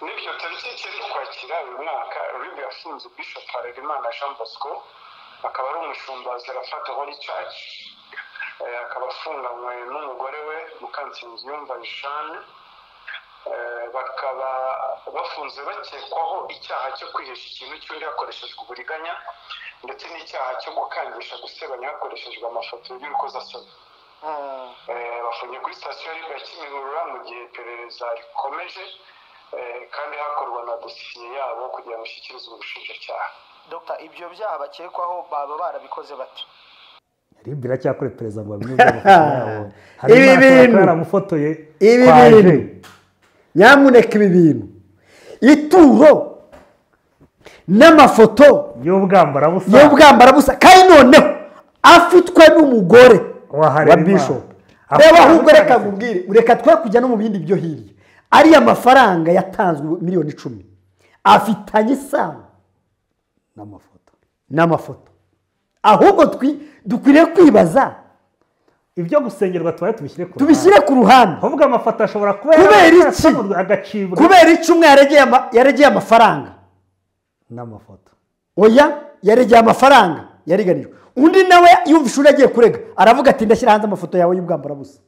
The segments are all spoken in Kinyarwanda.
n'ibyo tariki ziri kwakira uyu mwaka rib yafunze bishop harerimana jean bosco akaba ari umushumba zerafata holy church akaba afunganywe n'umugore we mukansinzi yumva jane bakaba bafunze bakekwaho icyaha cyo kwihesha ikintu cy'undi hakoreshejwe uburiganya ndetse n'icyaha cyo gukangisha gusebanya hakoreshejwe amafoto y'urukozasoni bafungiye kuri sitasiyo y'irembo ya kimihurura mu gihe iperereza rikomeje kandi hakorwa na dosiye yabo kugira ngo ishyikirizwe ubushinjacyaha dogita ibyo byaha bakekwaho baba barabikoze bati rib iracyakora iperereza ngo bamenye amafoto yabo hari Ibi bintu. n'amatara yaramufotoye ibi kwaje. bintu nyamuneka ibi bintu ituro n'amafoto y'ubwambarabusa y'ubwambarabusa kandi noneho afitwe n'umugore Wa wa Harerimana. bishop Afitwe reba ahubwo n'umutagatifu. reka nkubwire reka twe kujya no mu bindi byo hirya ariya mafaranga yatanzwe miliyoni icumi afitanye isano n'amafoto n'amafoto ahubwo twi- dukwiriye kwibaza ibyo gusengerwa tubaye tubishyire ku ruhande tubishyire ku ruhande ahubwo amafoto ashobora kuba Kubera yarakorwa iki? asanurwa agacibwa kubera iki umwe yaregeye ama- yaregeye amafaranga n'amafoto oya yaregeye amafaranga yareganijwe undi nawe yumva ishuri agiye kurega aravuga ati ndashyira hanze amafoto yawe y'ubwambarabusa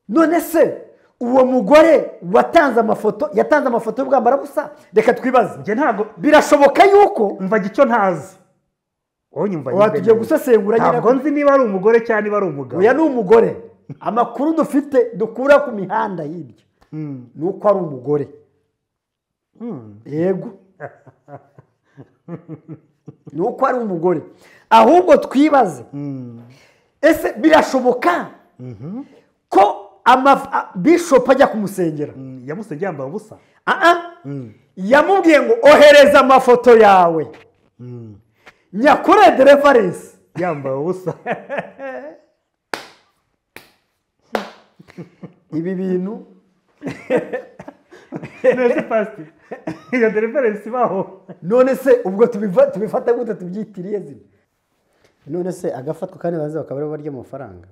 none se uwo mugore watanze amafoto yatanze amafoto y'ubwambarabusa reka twibaze njye ntabwo birashoboka yuko mva icyo ntazi wowe nyumva Oya, nyine tugiye neza. gusesengura nyine ntabwo ko- nzi niba ari umugore cyangwa niba ari umugabo oya ni umugore amakuru dufite dukura ku mihanda hirya Mm. ni uko ari umugore Mm. yego ni uko ari umugore ahubwo twibaze Mm. ese birashoboka ko amaf- a- bishop ajya kumusengera Mm. yamusengeye yambaye ubusa Aa, Mm. yamubwiye ngo ohereza amafoto yawe Mm. nyakore derevarensi yambaye ubusa ibi bintu neza pasiti iyo dereferensi ibaho none se ubwo tubiva- tubifata gute tubyitiriye zina none se agafatwa kandi baze bakaba aribo barya amafaranga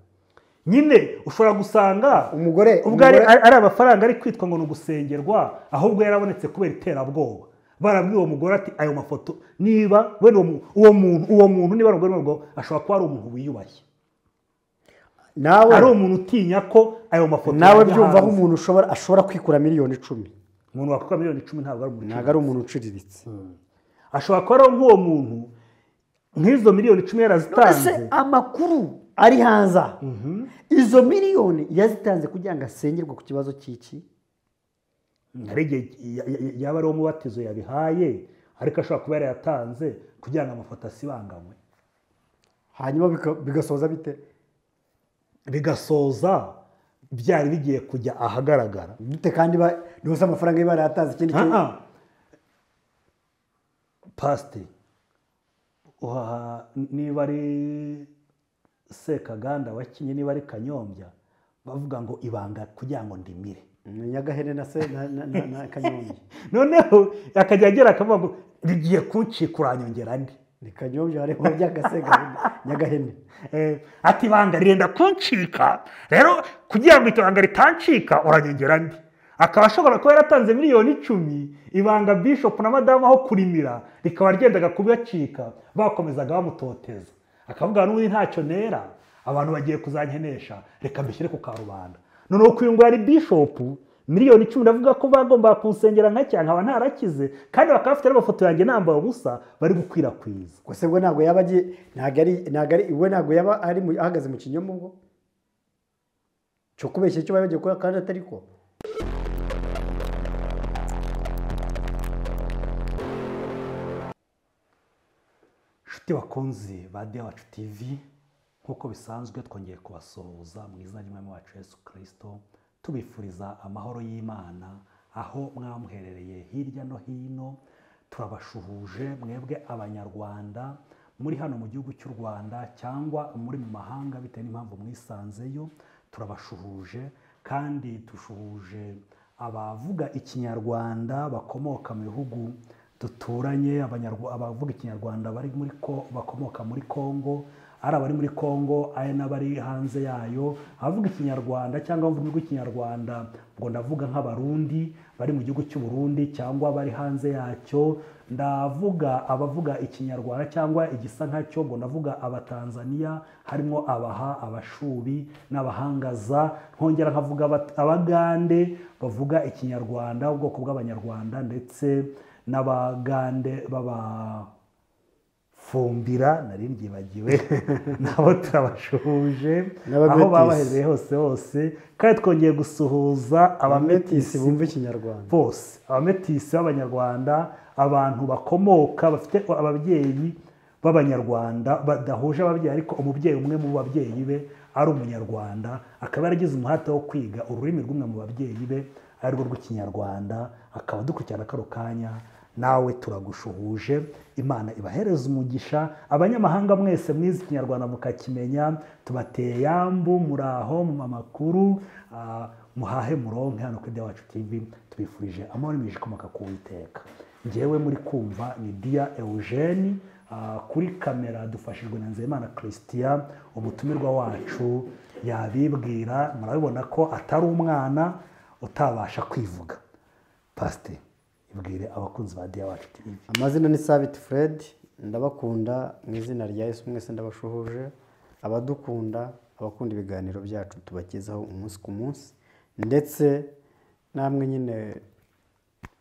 nyine ushobora gusanga Umugore- ubwo ari, umugore- ari amafaranga ari kwitwa ngo ni ugusengerwa ahubwo yarabonetse kubera iterabwoba barabwiye uwo mugore ati ayo mafoto niba wenda uwo mu- uwo muntu uwo muntu niba ari umugore n'umugabo ashobora kuba ari umuntu wiyubashye ari nawe umuntu utinya ko ayo mafoto nawe yajya byumva aho hanze. umuntu ushobora ashobora kwikura miliyoni icumi umuntu wakora miliyoni icumi ntabwo ari umuntu ntabwo ari umuntu uciriritse ashobora kuba ari nk'uwo muntu nk'izo miliyoni icumi yarazitanze ese amakuru ari hanze aha izo miliyoni yazitanze kugira ngo asengerwe ku kibazo cy'iki hari igihe ya- ya- yaba ari uwo mubatizo yabihaye ariko ashobora kuba yarayatanze kugira ngo amafoto asibanganywe hanyuma bika- bigasoza bite bigasoza byari bigiye kujya ahagaragara bite kandi ba- ntibose amafaranga ye barayatanze ikindi kintu Ah, ah. pasite uhaha niba ari sekaganda wakinnye niba ari kanyombya bavuga ngo ibanga kugira ngo ndimire Ni nyagaherena se na- na- na na kanyombya noneho akajya agera akavuga ngo rigiye kuncika uranyongera andi ni kanyombya hariho by'agasenga nyagahene Eh, ati ibanga rirenda kuncika rero kugira ngo iryo banga ritancika uranyongera andi akaba ashobora kuba yaratanze miliyoni icumi ibanga bishopu na madamu aho kurimira rikaba ryendaga kubacika bakomezaga bamutoteza akavuga n'ubundi ntacyo nera abantu bagiye kuzankenesha reka mbishyire ku karubanda noneho ku yungu yari bishopu miliyoni icumi ndavuga ko bagomba kunsengera nka cyane nkaba ntarakize kandi bakaba bafite n'amafoto yanjye nambaye ubusa bari gukwirakwiza gusa we ntabwo yaba agiye ntabwo ari ntabwo ari we ntabwo yaba ari mu- ahagaze mu kinyoma ubwo cyo kubeshya icyo baba bagiye gukora kandi atari ko inshuti bakunze ba dewacu tivi nk'uko bisanzwe twongeye kubasuhuza mu izina ry'umwami wacu yesu kirisito tubifuriza amahoro y'imana aho mwamuherereye hirya no hino turabashuhuje mwebwe abanyarwanda muri hano mu gihugu cy'u rwanda cyangwa muri mu mahanga bitewe n'impamvu mwisanzeyo turabashuhuje kandi dushuhuje abavuga ikinyarwanda bakomoka mu bihugu duturanye abanyarwa- abavuga ikinyarwanda bari muri ko bakomoka muri kongo ari abari muri congo ari n'abari hanze yayo abavuga ikinyarwanda cyangwa abavuga rw'ikinyarwanda ubwo ndavuga nk'abarundi bari mu gihugu cy'uburundi cyangwa bari hanze yacyo ndavuga abavuga ikinyarwanda cyangwa igisa nkacyo ngo ndavuga abatanzaniya harimo abaha abashubi n'abahangaza nkongera nkavuga abat- abagande bavuga ikinyarwanda ubwoko bw'abanyarwanda ndetse n'abagande b'aba fumbira nari mbyibagiwe nabo turabashuhuje aho N'abametisi. babahereye hose hose kandi twongeye gusuhuza abametisi abametisi bumva ikinyarwanda bose abametisi b'abanyarwanda abantu bakomoka bafite ababyeyi b'abanyarwanda badahuje ababyeyi ariko umubyeyi umwe mu babyeyi be ari umunyarwanda akaba yaragize umuhate wo kwiga ururimi rw'umwe mu babyeyi be ari rwo rw'ikinyarwanda akaba dukurikirana kano kanya nawe turagushuhuje imana ibahereza umugisha abanyamahanga mwese mwize ikinyarwanda mukakimenya tubateye yambu muri aho mu makuru ah, muhahe muronke hano kuri Dia wacu tv tubifurije amahoro n'imigisha ikomoka ku witeka njyewe muri kumva ni dia eugene ah, kuri kamera dufashijwe na nzeyimana christian umutumirwa wacu yabibwira murabibona ko atari umwana utabasha kwivuga pasite ibwire abakunzi ba dia wacu tv amazina ni sabiti fred ndabakunda mu izina rya yesu mwese ndabashuhuje abadukunda abakunda ibiganiro byacu tubagezaho umunsi ku munsi ndetse namwe nyine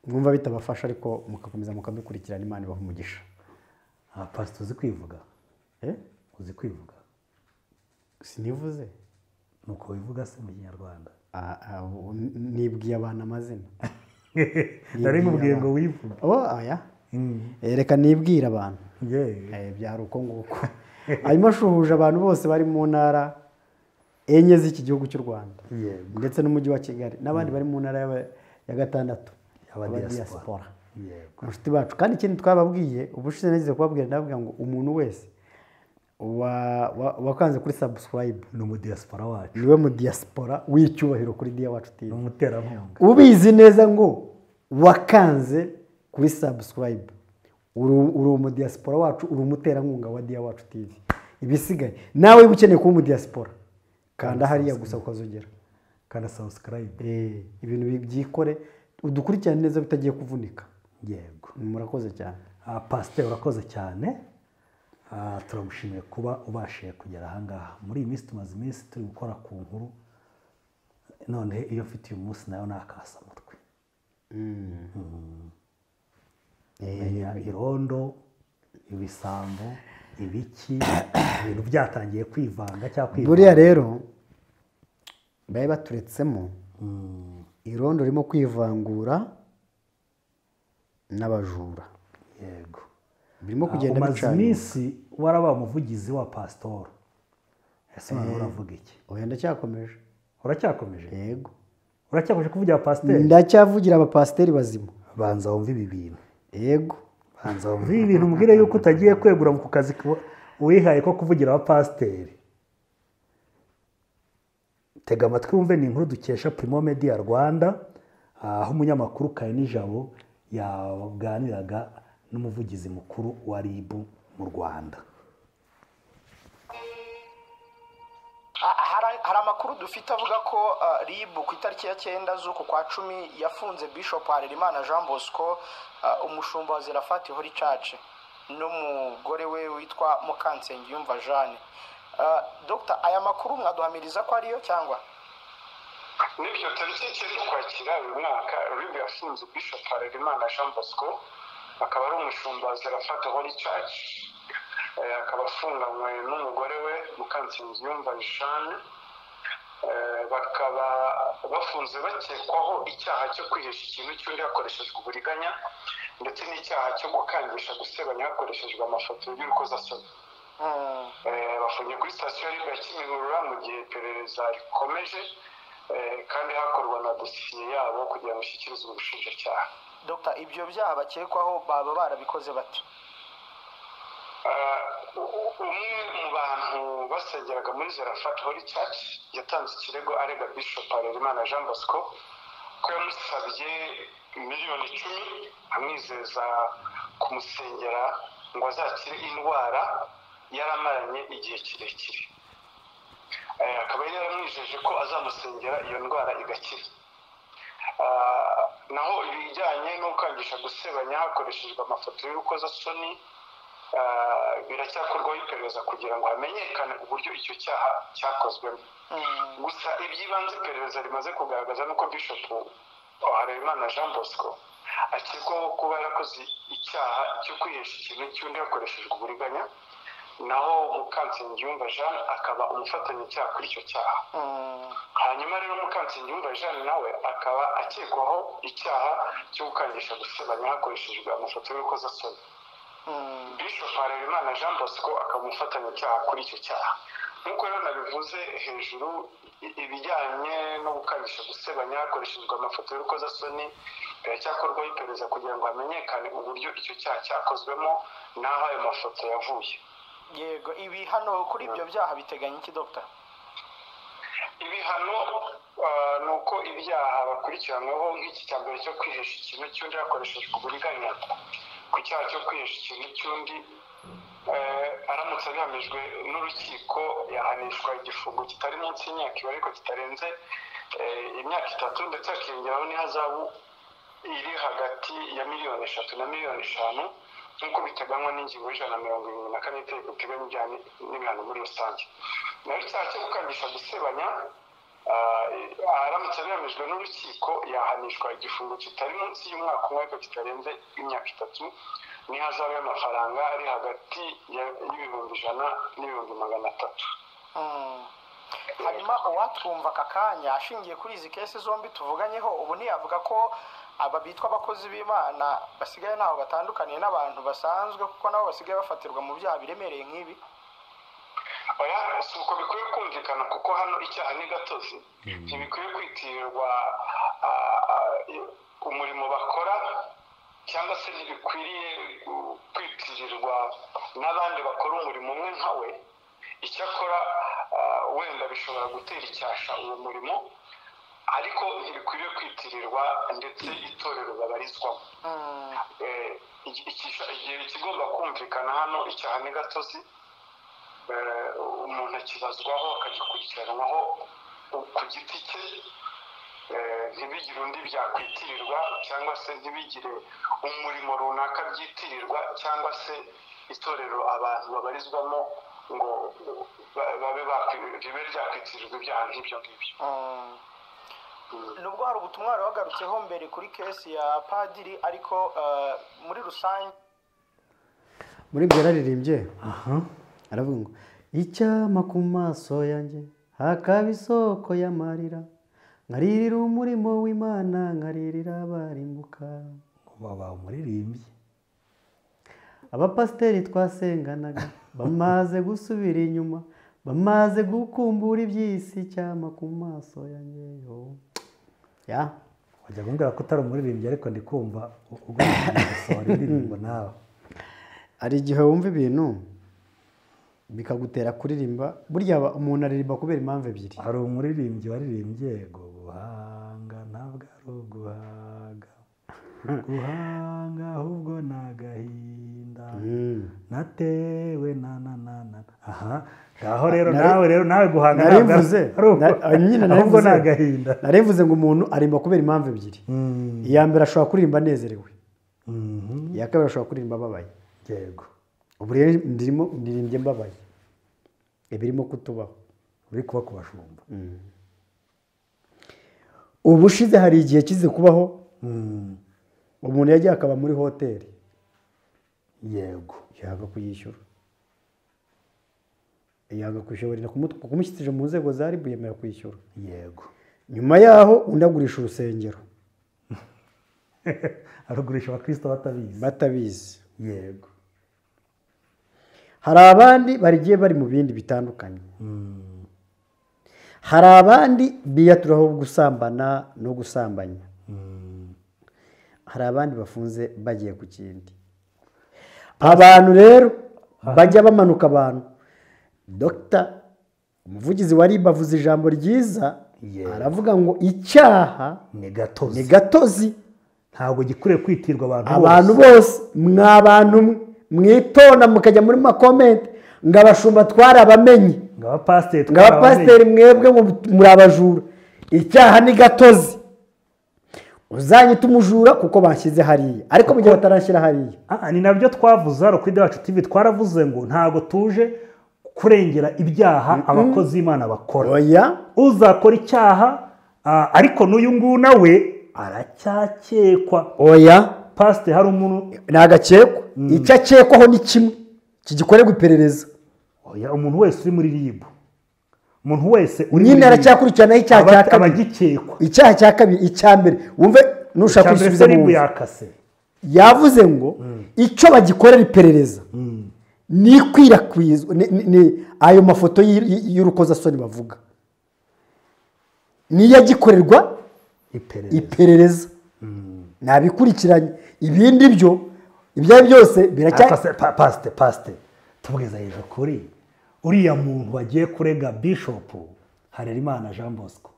mwumva bitabafasha ariko mugakomeza mukabikurikirana imana ibaha umugisha Ah, pasite uzi kwivuga Eh? uzi kwivuga sinivuze ni uko wivuga se mu kinyarwanda Ah, ah, ubu nibwiye abantu amazina nari mubwiye ngo wivuge oh aya Eh, reka nibwire abantu yewe Eh, byari uko nguko hanyuma ashuhuje abantu bose bari mu ntara enye z'iki gihugu cy'u rwanda Yego. ndetse n'umujyi wa kigali n'abandi bari mu ntara y'aba- ya gatandatu Aba diaspora. abadiyasipora yego inshuti bacu kandi ikindi twababwiye ubushize nagize kubabwira ndababwira ngo umuntu wese wa- wa- wakanze kuri sabusikarayibu ni umudiyasipora wacu niwe mu diyasipora w'icyubahiro kuri diya wacu ni tivi umuterankunga ubizi neza ngo wakanze kuri sabusikarayibu uri uri umudiyasipora wacu uri umuterankunga wa diya wacu tivi ibisigaye nawe uba ukeneye kuba umudiyasipora kanda hariya gusa ukazogera kandi sabusikarayibe Eh, ibintu bi- byikore udukurikirane neza bitagiye kuvunika yego murakoze cyane Ah, pasiteri urakoze cyane Ah, turagushimiye kuba ubashije kugera ahangaha muri iyi minsi tumaze iminsi turi gukora ku nkuru none iyo mfite uyu munsi nayo nakasa umutwe menya irondo ibisambo ibiki ibintu byatangiye kwivanga cyangwa buriya kwivanga rero bari baturetsemo irondo ririmo kwivangura n'abajura yego birimo Ah, kugenda umaze bicana iminsi warabaye umuvugizi wa pasitora ese noneho uravuga iki oya ndacyakomeje uracyakomeje yego uracyakomeje kuvugira pasiteri ndacyavugira abapasiteri bazima banza wumve ibi bintu yego banza wumve ibi bintu umbwire yuko utagiye kwegura ku kazi ku- wihaye ko kuvugira abapasiteri tega amatwi wumve ni inkuru dukesha primo media rwanda aho umunyamakuru kayini jabo yaganiraga n'umuvugizi mukuru wa ribu mu rwanda Ha- hari hari amakuru dufite avuga ko ah, rib ku itariki ya cyenda z'uku kwa cumi yafunze bishop harerimana jean bosco ah, umushumba wa zirafati hori church n'umugore we witwa mukansenge yumva jeanne Ah, dr aya makuru mwaduhamiriza ko ariyo cyangwa n'ibyo tariki icyenda ukwakira uyu mwaka rib yafunze bishop harerimana jean bosco akaba ari umushumba wa zerafata holy church Eh, akaba afunganywe n'umugore we mukansinzi yumva jeanne Eh, bakaba bafunze bakekwaho icyaha cyo kwihesha ikintu cy'undi hakoreshejwe uburiganya ndetse n'icyaha cyo gukangisha gusebanya hakoreshejwe amafoto y'urukozasoni Hmm. Eh, bafungiye kuri sitasiyo ya riba ya kimihurura mu gihe iperereza rikomeje eh, kandi hakorwa na dosiye yabo kugira ngo ishyikirizwe ubushinjacyaha dr ibyo byaha bakekwaho baba barabikoze bate Ah, u- u- umwe mu bantu basengeraga muri zerafat holy church yatanze ikirego arega bishop harerimana jean bosco ko yamusabye miliyoni icumi amwizeza kumusengera ngo azakire indwara yaramaranye igihe kirekire Eh, akaba yari yaramwijeje ko azamusengera iyo ndwara igakira Ah, naho ibijyanye no kwangisha gusebanya hakoreshejwe amafoto y'urukozasoni ah, biracyakorwaho iperereza kugira ngo hamenyekane uburyo icyo cyaha cyakozwemo gusa iby'ibanze iperereza rimaze kugaragaza nuko bishop harerimana jean bosco akekwaho kuba yarakoze icyaha cyo kwihesha ikintu cy'undi hakoreshejwe uburiganya naho mukansengiyumva jean akaba umufatanyacyaha kuri icyo cyaha hanyuma rero mukansengiyumva jean nawe akaba akekwaho icyaha cyo gukangisha gusebanya hakoreshejwe amafoto y'urukozasoni bishop harerimana jean bosco akaba umufatanyacyaha kuri icyo cyaha nk'uko rero nabivuze hejuru i- ibijyanye no gukabisha gusebanya hakoreshejwe amafoto y'urukozasoni biracyakorwaho iperereza kugira ngo hamenyekane uburyo icyo cyaha cyakozwemo n'aho ayo mafoto yavuye yego ibi hano kuri ibyo byaha biteganya iki dogita ibihano ah, ni uko ibyaha bakurikiranwaho nk'iki cya mbere cyo kwihesha ikintu cy'undi hakoreshejwe uburiganya ku cyaha cyo kwihesha ikintu cy'undi eh, aramutse abihamijwe n'urukiko yahanishwa igifungo kitari munsi y'imyaka iba ariko kitarenze eh, imyaka itatu ndetse hakiyongeraho n'ihazabu iri hagati ya miliyoni eshatu na miliyoni eshanu nk'uko biteganywa n'ingingo y'ijana na mirongo irindwi na kane y'Itegeko riteganya ibijyanye n'ibihano muri rusange naho icyaha cyo gukangisha gusebanya ah, aramutse abihamijwe n'urukiko yahanishwa igifungo kitari munsi y'umwaka umwe ariko kitarenze imyaka itatu n'ihazabu y'amafaranga ari hagati ya- y'ibihumbi ijana n'ibihumbi magana atatu hanyuma uwatwumva aka kanya ashingiye kuri izi kesi zombi tuvuganyeho ubu ntiyavuga ko aba bitwa abakozi b'imana basigaye ntaho batandukaniye n'abantu basanzwe kuko nabo basigaye bafatirwa mu byaha biremereye nk'ibi oya si uko bikwiye kumvikana kuko hano icyaha ni gatozi ntibikwiye kwitirirwa ah, ah, umurimo bakora cyangwa se ntibikwiriye gu- kwitirirwa n'abandi bakora umurimo umwe nka we icyakora ah, wenda bishobora gutera icyasha uwo murimo ariko ntibikwiriye kwitirirwa ndetse itorero babarizwamo Mm, Eh, iki- iki- igihe ikigomba kumvikana hano icyaha ni gatozi Eh, umuntu akibazwaho akagikurikiranwaho u- ku giti cye Eh, ntibigire undi byakwitirirwa cyangwa se ntibigire umurimo runaka byitirirwa cyangwa se itorero abantu babarizwamo ngo ba- babe bakwi- ribe ryakwitirirwa ibyaha nk'ibyo ngibyo mm. nubwo hari ubutumwa wari wagarutseho mbere kuri kesi ya padiri ariko eh, muri rusange muri ibyo yararirimbye aha aravuga ngo icyama ku maso yanjye hakaba isoko y'amarira nkaririra umurimo w'imana nkaririra abarimbuka baba umuririmbyi abapasiteri twasenganaga bamaze gusubira inyuma bamaze gukumbura iby'isi icyama ku maso yanjye yo ya wajya kumbwira ko utari umuririmbyi ariko ndi kumva u- ugomba gusohora indirimbo nawe hari igihe wumva ibintu bikagutera kuririmba burya aba- umuntu aririmba kubera impamvu ebyiri hari umuririmbyi waririmbye ngo guhanga ntabwo ari uguhaga guhanga ahubwo ni agahinda Mm. natewe na na na na aha ngaho rero Nari- nawe rero nawe guhanga ntabwo ari- narivuze ari ugu- nyine ahubwo narivuze ni agahinda narivuze ngo umuntu arimba kubera impamvu ebyiri Mm, iya mbere ashobora kuririmba anezerewe mhm, iya kabiri ashobora kuririmba ababaye yego ubu rero ndirimo ndirimbye mbabaye ibirimo kutubaho uri kuba ku bashumba ubushize hari igihe kize kubaho Mm, umuntu yagiye akaba muri hoteli yego yanga kuyishyura yanga kwishyura barinda kumu- kumushyikirije mu nzego za ribu yemera kwishyura yego nyuma yaho undi agurisha urusengero arugurisha abakristo batabizi batabizi yego hari abandi barigiye bari mu bindi bitandukanye Mm, hari abandi biyaturaho gusambana no gusambanya mm, hari abandi bafunze bagiye ku kindi abantu rero bajya bamanuka abantu dogita umuvugizi wa ribu avuze ijambo ryiza Yego. aravuga ngo icyaha ni gatozi ni gatozi ntabwo gikwiriye kwitirwa abantu bose abantu bose mwa bantu mwe mwitonda mukajya muri makomenti ngo abashumba twari ngo abapasiteri ngo abapasiteri mwebwe mu- muri abajura icyaha ni gatozi uzanyita umujura kuko banshyize hariya ariko mu gihe bataranshyira hariya Ah, ni nabyo twavuze hano kuri Dewacu TV twaravuze ngo ntabwo tuje kurengera ibyaha abakozi b'Imana bakora oya uzakora icyaha ah, ariko n'uyu nguyu nawe aracyakekwa oya pasite hari umuntu ni agakekwa icyo akekwaho ni kimwe kigikorerwa iperereza oya umuntu wese uri muri ribu umuntu wese uri nyine aracyakurikiranaho icyaha cya aba- kabiri abagikekwa icyaha cya kabiri icya mbere wumve nushaka cyangwa se gusubiza mu ribu nzu. yakase yavuze ngo icyo bagikorera iperereza ni ikwirakwizwa ni- ni- ni ayo mafoto y'ir- y- y'urukozasoni bavuga niyo agikorerwa iperereza iperereza nabikurikiranye ibindi byo ibyo ari byo byose biracya Pasite, pa- pasite pasite tubwiza hejuru kuri uriya muntu wagiye kurega bishopu harerimana jean bosco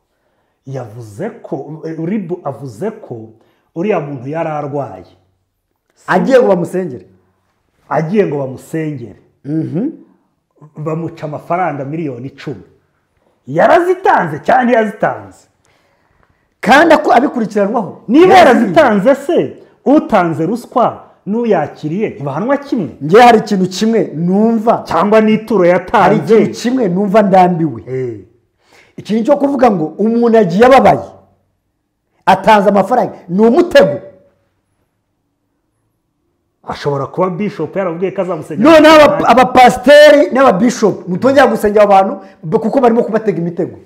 yavuze ko ribu avuze ko uriya muntu yari arwaye agiye ngo bamusengere agiye ngo bamusengere bamuca amafaranga miliyoni icumi yarazitanze cyangwa ntiyazitanze kandi ako- abikurikiranwaho niba yarazi- yarazitanze se utanze ruswa n'uyakiriye ntibahanwa kimwe ngewe hari ikintu kimwe numva cyangwa n'ituro hari ikintu yatanze kimwe numva ndambiwe Eh. ikintu cyo kuvuga ngo umuntu agiye ababaye atanze amafaranga ni umutego ashobora kuba bishop yaravugiye ko azamusengera noneho aba- abapasiteri n'ababishopu mutongera gusengera abantu b- kuko barimo kubatega imitego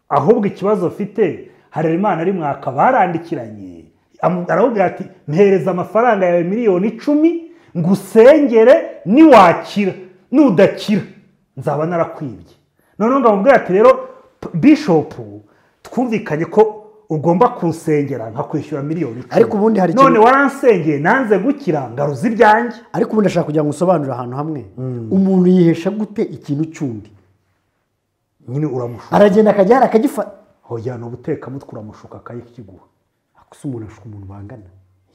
ahubwo ikibazo afite harerimana ari mwaka barandikiranye Amu- aravuga ati mpereza amafaranga yawe miliyoni icumi ngusengere niwakira nudakira nzaba narakwibye noneho ngamubwira ati rero p- bishopu twumvikanye ko ugomba kunsengera nkakwishyura miliyoni icumi Ariko ubundi hari none ikintu- waransengeye nanze gukira ngaruza ibyanjye ariko ubundi ndashaka kugira ngo nsobanure ahantu hamwe umuntu yihesha gute ikintu cyundi nyine uramushuka aragenda akajya hariya akagifata hoya ni ubutekamutwe uramushuka akayikiguha gusa umuntu ashuka umuntu bangana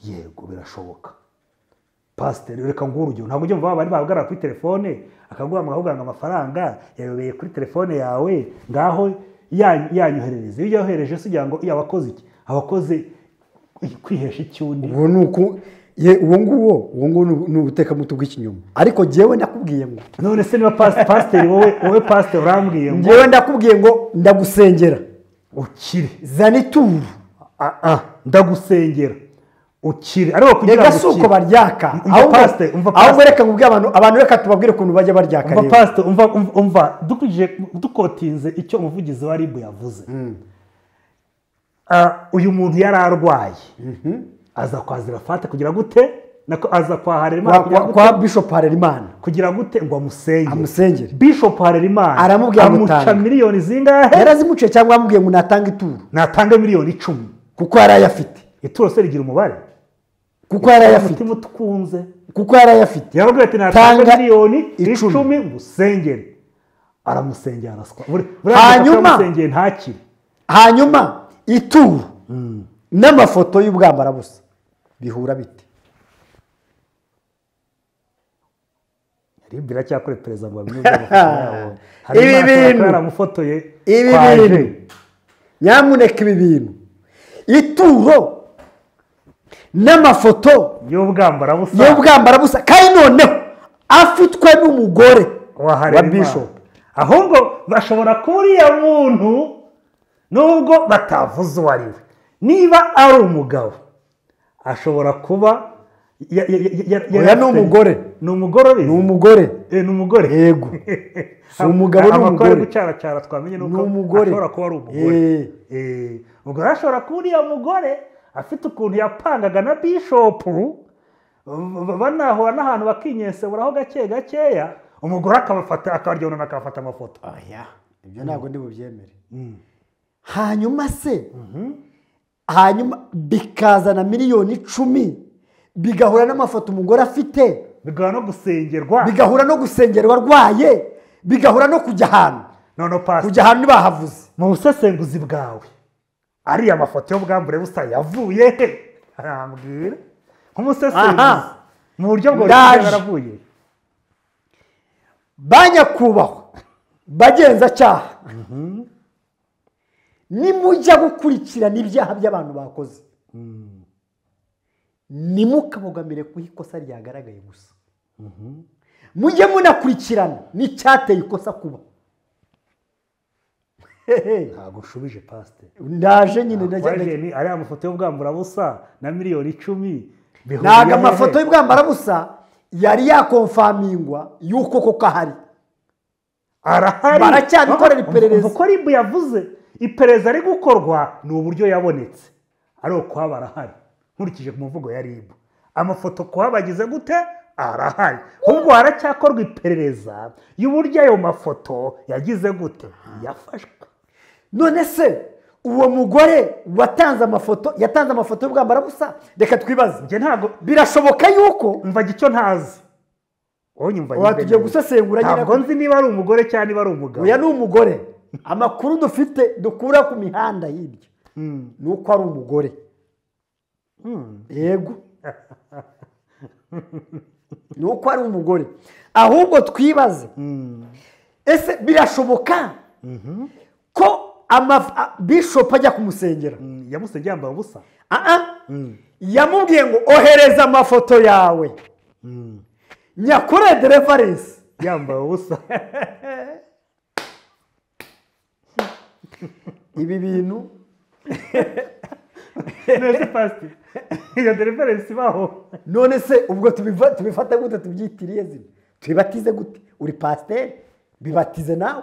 yego birashoboka pasiteri reka nguhe urugero ntabwo ujya umva bari bahagarara kuri telefone akaguhamagara akakubwira ngo amafaranga yayobeye kuri telefone yawe ngaho ya- yanyoherereza iyo uyohereje se ugira ngo iyo abakoze iki abakoze kwihesha icyundi ubu ni uku ye uwo nguwo uwo nguwo ni- ni ubutekamutu bw'ikinyoma ariko jyewe ndakubwiye ngo none se niba pasi- pasiteri wowe wowe pasiteri urambwiye ngo jyewe ndakubwiye ngo ndagusengera ukire zana ituru Ah, ah, ndagusengera ukire ariko kugira reka ngo si ukire uko baryaka Umva ahubwo pastor, umva ahubwo pastor. reka nkubwire abantu abantu reka tubabwire ukuntu bajya baryaka umva rero. pasite umva umva- umva dukurikije dukotinze icyo umuvugizi wa ribu yavuze Ah, uyu muntu yari arwaye aza kwa zirafate kugira gute nako aza kwa harerimana Kwa- kugira kwa- gute? kwa bishop harerimana kugira gute ngo amusengere Amusengere. bishop harerimana Aramubwira ngo amuca tanga. miliyoni zingahe yarazimuciye cyangwa yamubwiye ngo natanga ituru natanga miliyoni icumi kuko yari ayafite ituro se rigira umubare kuko yari ayafite umutima utwunze kuko yari ayafite yaravuga ati natanga Tanga miliyoni icumi. icumi ngusengere aramusengera araswa Buri- buriya Hanyuma- muntu amusengeye ntakire hanyuma ituru n'amafoto y'ubwambarabusa bihura bite rib iracyakora perezida ngo bamwe amafoto yabo hari Ibi imyaka yakora bintu. yaramufotoye ibi kwa bintu Jean. nyamuneka ibi bintu ituro n'amafoto y'ubwambarabusa y'ubwambarabusa kandi noneho afitwe n'umugore wa wa Harerimana. bishop ahubwo bashobora kuba uriya muntu nubwo batavuze uwo ari we niba ari umugabo ashobora kuba ya- ya- ya- ya- ya- Oya, ni umugore. ni umugore ubizi? ni umugore Eh, ni umugore yego si umugabo ni amakuru ari umugore gucaracara twamenye ni Ni uko umugore. ashobora kuba ari umugore Eh. Eh, ubwo rero ashobora kuba uriya mugore afite ukuntu yapangaga na bishopu b- b- banahura n'ahantu bakinyenseburaho gake gakeya umugore akabafata akabaryonana akabafata amafoto oya ibyo ntabwo ndi bubyemere hanyuma se hanyuma bikazana miliyoni icumi bigahura n'amafoto umugore afite bigaba no gusengerwa bigahura no gusengerwa arwaye bigahura no kujya ahantu none pasi kujya ahantu ntibahavuze mu busesenguzi bwawe ariya mafoto y'ubwambure busa yavuye he arambwira nk'umusesenguzi Aha. mu buryo bwo Ndaje. yaravuye ba nyakubahwa bagenzacyaha nimujya gukurikirana ibyaha by'abantu bakoze ntimukabogamire ku ikosa ryagaragaye gusa mujye munakurikirana n'icyateye ikosa kuba ntabwo ushubije pasite ndaje nyine Waje ndajya ni ariya mafoto y'ubwamburabusa na miliyoni icumi bihuriye ntabwo hehe? amafoto y'ubwambarabusa yari yakomfamingwa y'uko koko ahari arahari baracyabikorera Urumva- iperereza. urumva uko ribu yavuze iperereza ari gukorwa ni uburyo yabonetse ari ukwaba arahari nkurikije ku muvugo ya ribu amafoto kuhaba agize gute arahari ahubwo haracyakorwa iperereza y'uburyo ayo mafoto yagize gute yafashwe none se uwo mugore watanze amafoto yatanze amafoto y'ubwambarabusa reka twibaze njye ntabwo birashoboka yuko mvaga icyo ntazi wowe nyumva Oya, tugiye nyine. gusesengura nyine ntabwo nzi niba ari umugore cyangwa niba ari umugabo uyu ni umugore amakuru dufite dukura ku mihanda y'ibyo Hmm. ni uko ari umugore Hmm. yego ni uko ari umugore ahubwo twibaze Hmm. ese birashoboka ko ama- a- bishop ajya kumusengera Hmm. yamusabye yambaye ubusa Ah, ah. Hmm. yamubwiye ngo ohereza amafoto yawe Hmm. nyakure de referensi yambaye ubusa ibi bintu neza pasi iyo dereferensi ibaho none se ubwo tubiva- tubifata gute tubyitiriye zino tubibatize gute uri pasiteri bibatize nawe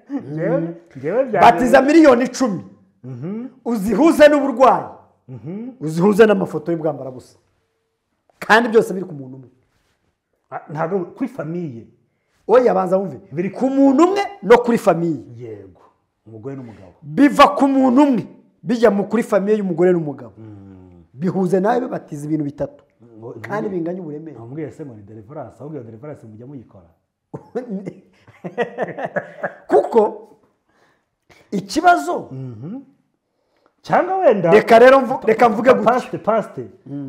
Njyewe- njyewe byanjye- batiza miliyoni icumi uzihuze n'uburwayi uzihuze n'amafoto y'ubwambarabusa kandi byose biri ku muntu umwe Ah, ntabwo kuri famiye we yabanza wumve Biri biri ku muntu umwe no kuri famiye yego umugore n'umugabo biva ku muntu umwe bijya mu kuri famiye y'umugore n'umugabo bihuze nawe bibatiza ibintu bitatu kandi binganya uburemere ntamubwiye se ngo ni dereferansi ahubwo iyo dereferansi mujya muyikora kuko ikibazo cyangwa wenda reka rero mvu- reka mvuge gutya pasite pasite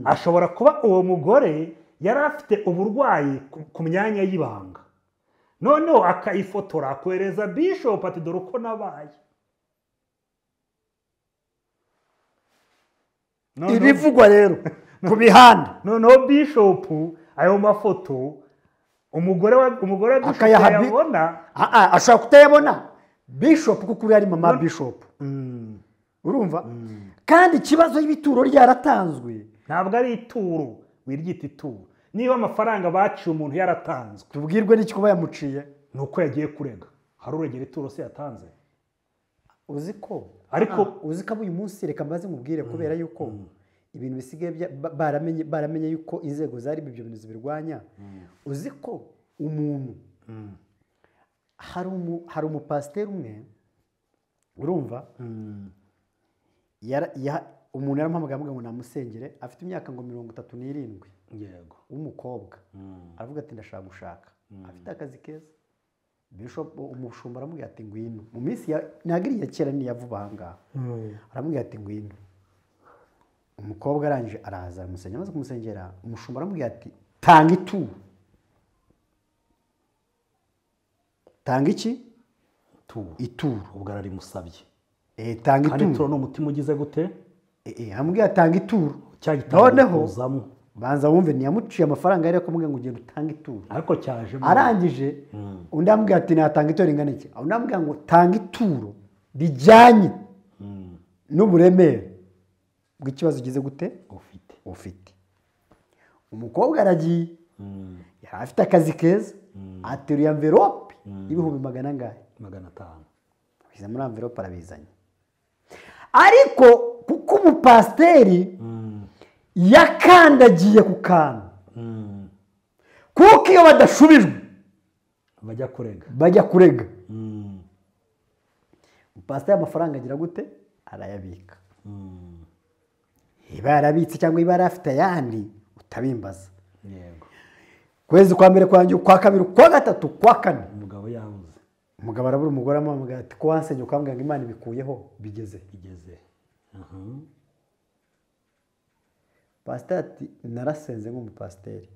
ashobora kuba uwo mugore yari afite uburwayi ku- ku myanya y'ibanga noneho akayifotora akohereza bishop ati dore uko nabaye Noneho- ibivugwa rero ku mihanda noneho bishopu ayo mafoto umugore wa umugore wa bishop Akayaha bi- yabona Ah, ah, ashobora kutayabona bishop kuko uriya ari mama bishop urumva kandi ikibazo y'ibituro ryaratanzwe ntabwo ari ituro wiryita ituro niba amafaranga baciye umuntu yaratanzwe tubwirwe n'iki kuba yamuciye ni uko yagiye kurega hari uregera ituro se yatanze uzi ko Ariko- Ah, uzi ko abo uyu munsi reka mbaze nkubwire kubera yuko ibintu bisigaye bya- ba- baramenye baramenye yuko inzego zari ibyo bintu zibirwanya uzi ko umuntu hari umu- hari umupasiteri umwe urumva yara- ya- umuntu yaramuhamagaye amuga ngo namusengere afite imyaka ngo mirongo itatu n'irindwi yego w'umukobba aravuga ati ndashaka gushaka afite akazi keza bishop umushumba aramubwira ati ngwino mu minsi ya ntabwo iri iya kera n'iya vuba aha ngaha aramubwira ati ngwino umukobwa arangije araza aramusengera amaze kumusengera umushumba aramubwira ati tanga ituro tanga iki ituro ituro ubwo ararimusabye Eh, tanga kandi ituro ituro ni umutima ugize gute Eh, eh, aramubwira tanga ituro cya gitabo noneho kuzamo banza wumve ntiyamuciye amafaranga yari akamubwira ngo ugende utange ituro ariko cyajemo arangije undi amubwira ati natanga ituro ringana iki undi amubwira ngo tanga ituro rijyanye n'uburemere bw'ikibazo ugize gute ufite ufite umukobwa aragiye yari afite akazi keza ateruye amverope y'ibihumbi magana angahe magana atanu biza muri amverope arabizanye ariko kuko umupasiteri yakandagiye ku kantu kuko iyo badashubijwe bajya kurega bajya kurega umupasiteri amafaranga agira gute arayabika iba yarabitse cyangwa iba yarafite ayandi utabimbaza yego ukwezi kwa mbere kwanjye ukwa kabiri ukwa gatatu ukwa kane umugabo yabuze umugabo arabura umugore amamubwira ati ko wansenya ukambwira ngo imana ibikuyeho bigeze igeze aha pasiteri ati narasenze nk'umupasiteri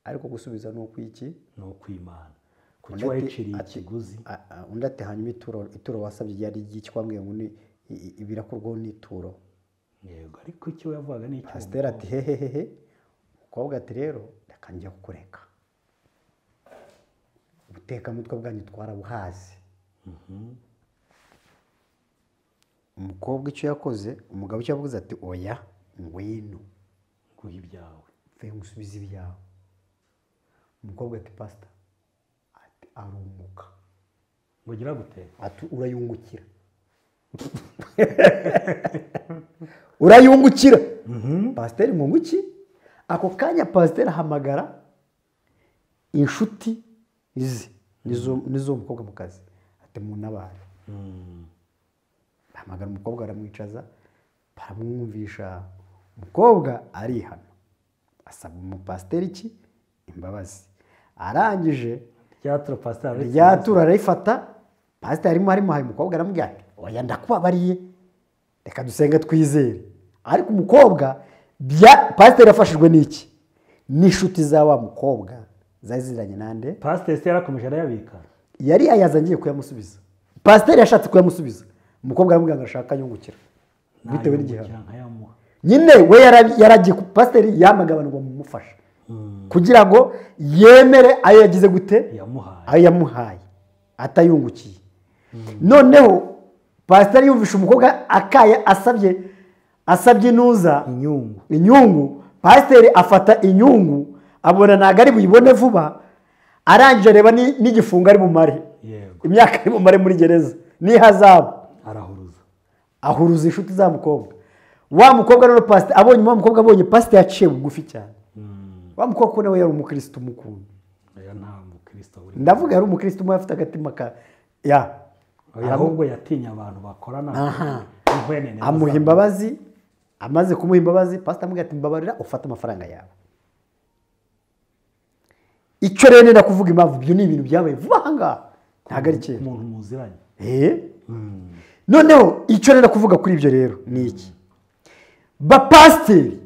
ariko gusubiza ni ukw'iki ni ukw'imana kuko Undi iba ati- yiciriye ati- ikiguzi a- a- undi ati hanyuma ituro ituro wasabye ryari ry'iki wambwiye ngo ni i- i- birakorwaho n'ituro yego ariko icyo yavugaga ni icyo pasiteri ati hehehehe umukobwa ati rero reka njya kukureka ubutekamutwe bwanyu twarabuhazi umukobwa icyo yakoze umugabo icyo yavuze ati oya ngwino nguha ibyawe mvuye gusubiza ibyawe umukobwa ati pasita ati arunguka ngo ugira gute ati urayungukira urayungukira pasiteri munguki ako kanya pasiteri ahamagara inshuti ze n'izo- n'iz'uwo mukobwa mu kazi ati munabaye bahamagara umukobwa baramwicaza baramwumvisha umukobwa arihana asaba umupasiteri iki imbabazi arangije ryatura pasiteri ryatura arayifata pasiteri arimo harimo hari umukobwa aramubwira ati oya ndakubabariye reka dusenge twizere ariko umukobwa bya pasiteri yafashijwe n'iki n'inshuti za wa mukobwa zari ziziranye nande pasiteri se yarakomeje arayabika yari yayaze agiye kuyamusubiza pasiteri yashatse kuyamusubiza umukobwa aramubwira ngo arashaka yungukira bitewe n'igihano Nayungukira nkayamuha nyine we yara- yaragiye ku- pasiteri yamagabanirwa mu mufasha kugira ngo yemere ayo yagize gute yamuhaye ayo yamuhaye atayungukiye noneho pasiteri yumvishe umukobwa akaye asabye asabye inuza inyungu inyungu pasiteri afata inyungu abona ntabwo ari buyibone vuba arangije areba ni- n'igifungo ari bumare yego imyaka ari bumare muri gereza n'ihazabu arahuruza ahuruza inshuti za mukobwa wa mukobwa rero pasiteri abonye wa mukobwa abonye pasiteri yaciye bugufi cyane wa mukobwa ko nawe yari umukirisitu mukunda oya nta mukristo uri ndavuga yari umukirisitu umwe afite agatima ka ya oya ahubwo yatinye abantu bakorana inhwenene amuha imbabazi amaze kumuha imbabazi pasita amubwira ati mbabarira ufate amafaranga yawe icyo rero nenda kuvuga impamvu ibyo ni ibintu byabaye vuba aha ngaha ntabwo ari kera umuntu muziranye Eh? noneho icyo nenda kuvuga kuri ibyo rero ni iki bapasiteri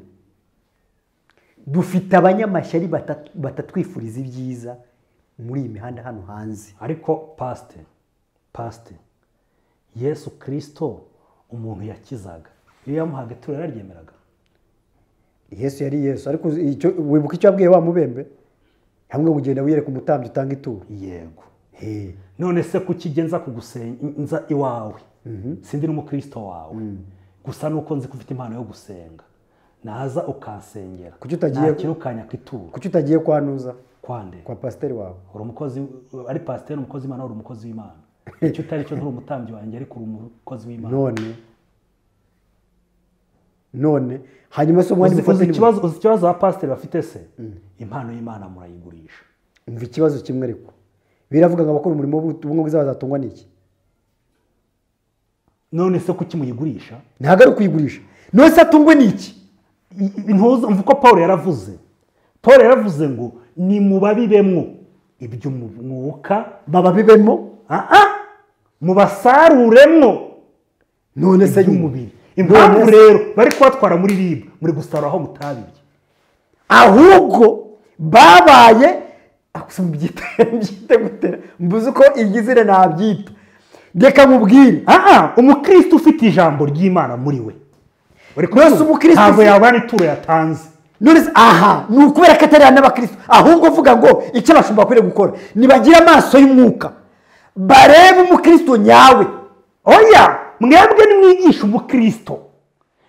dufite abanyamashyari bata- batatwifuriza ibyiza muri iyi mihanda hano hanze ariko pasite pasite yesu kirisito umuntu yakizaga iyo yamuhaga ituro yararyemeraga yesu yari yesu ariko uzi- icyo- wibuka icyo wabwiye wa mubembe hamwe ugenda wiyereka umutambyi utanga ituro yego He. none se kuki ijya nza kugusenza iwawe sindi n'umukristo wawe gusa nuko nzi ko ufite impano yo gusenga naza ukansengera Kuki utagiye- nakirukanya ku ituro kuki utagiye kwa nuza kwande kwa pasiteri wawe uri umukozi ari pasiteri umukozi w'imana uri umukozi w'imana icyo utari cyo nturi umutambyi wanjye ariko uri umukozi w'imana none none hanyuma se umwanya uzi umukozi uzi ni- ikibazo uzi ikibazo abapasiteri bafite se impano y'imana murayigurisha umva ikibazo kimwe ariko biravuga ngo abakora umurimo w'ubumwe bwiza bazatungwa n'iki none se kuki muyigurisha ntabwo ari ukuyigurisha none se atungwe n'iki I- i- ntuzi umva uko paul yaravuze paul yaravuze ngo nimubabibemwo ibyo mu mwuka baba bibemo ah, ah, mubasaruremwo none se nyine iby'umubiri impamvu None se- rero bari kubatwara muri ribu muri gusarura aho mutabiye ahubwo babaye Ah, gusa mubyite mubyite gutera mbuze uko igizina nabyita reka mubwire ah, ah, umukristo ufite ijambo ry'imana muri we Uri Mwese kubyumva? umukristo ntabwo ufite- yabana ituro yatanze none se aha ni ukubera ko atari n'abakristo ahubwo uvuga ngo icyo abashumba bakwiriye gukora nibagire amaso y'umwuka barebe umukristo nyawe oya mwebwe nimwigisha umukristo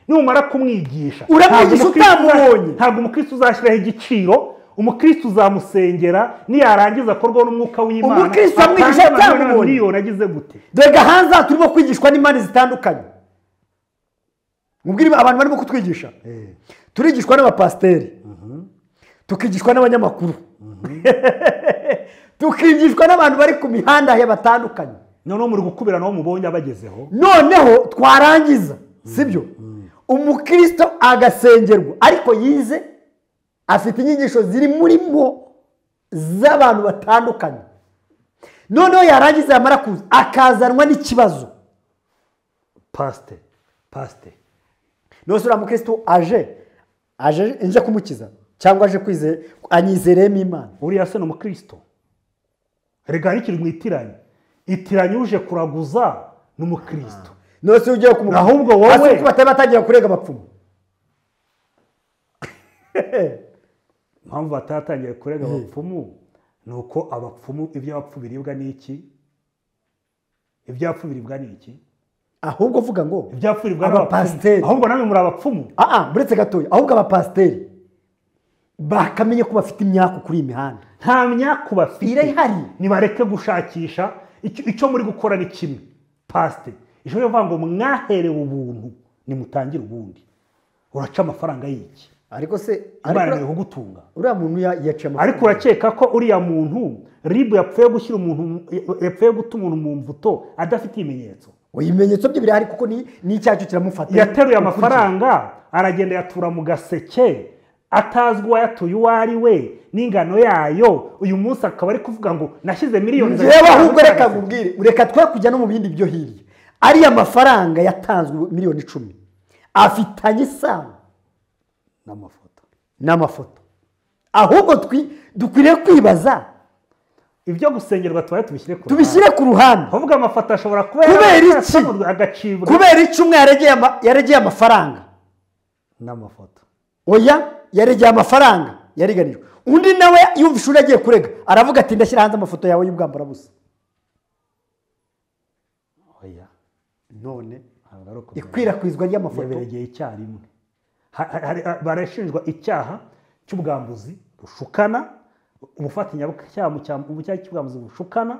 numara kumwigisha Uramwigisha ntabwo umukristo uza- utamubonye. ntabwo umukristo uzashyiraho igiciro umukristo uzamusengera niyarangiza akorwaho n'umwuka w'imana Umukristo amwigisha atange amafaranga atamubonye. miliyoni agize gute dore hanze aha turimo kwigishwa n'imana zitandukanye mubwire abantu barimo kutwigisha turigishwa n'abapasiteri tukigishwa n'abanyamakuru tukigishwa n'abantu bari ku mihanda ya batandukanye noneho muri gukubira nabo mubonye abagezeho noneho twarangiza sibyo umukristo agasengerwa ariko yize afite inyigisho ziri muri mo z'abantu batandukanye noneho yarangiza yamara kuza akazanwa n'ikibazo pasite pasite none se uriya mukristo aje aje nje kumukiza cyangwa aje kwizera anyizeremo imana uriya se ni umukristo rega ntikiri mu itiranye itiranye uje kuraguza ni umukristo nose ugiye kumugura Ahubwo wowe- hasi kuko batari batangiye kurega abapfumu impamvu batatangiye kurega abapfumu ni uko abapfumu iby'abapfu biribwa n'iki ibyapfu biribwa n'iki ahubwo uvuga ngo ibyapfu biribwa n'abapfumu Abapasiteri. ahubwo namwe muri abapfumu aha buretse gatoya ahubwo abapasiteri bakamenye ko bafite imyaku kuri iyi mihanda nta myaku bafite irahari nibareke gushakisha icyo icyo muri gukora ni kimwe pasite ijoro rivuga ngo mwaherewe ubuntu nimutangire ubundi uraca amafaranga y'iki ariko se imana ariko- niwe kugutunga uriya muntu ya- yaciye amafaranga ariko urakeka ko uriya muntu ribu yapfuye gushyira umuntu yapfuye guta umuntu mu mvuto adafite ibimenyetso Oya, ibimenyetso bye birahari kuko ni n'icyacu kiramufata yateruye Ukurikije. amafaranga aragenda yatura mu gaseke atazwi uwayatuye uwo ari we n'ingano yayo uyu munsi akaba ari kuvuga ngo nashyize miliyoni za- njyewe ahubwo reka nkubwire reka twe kujya no mu bindi byo hirya ariya mafaranga yatanzwe miliyoni icumi afitanye isano n'amafoto n'amafoto ahubwo twi- dukwiriye kwibaza ibyo gusengerwa tubaye tubishyire ku ruhande tubishyire ku ruhande ahubwo amafoto ashobora kuba Kubera iki? yarasamurwa agacibwa kubera iki umwe yaregeye ama- yaregeye amafaranga n'amafoto oya yaregeye amafaranga yariganijwe undi nawe yumva ishuri agiye kurega aravuga ati ndashyira hanze amafoto yawe y'ubwambarabusa oya none ntabwo ari uko ikwirakwizwa ry'amafoto yaberegeye icyarimwe Ha- ha- hari- barashinjwa icyaha cy'ubwambuzi bushukana ubufatanyacyaha mu cyaha- mu cyaha cy'ubwambuzi bushukana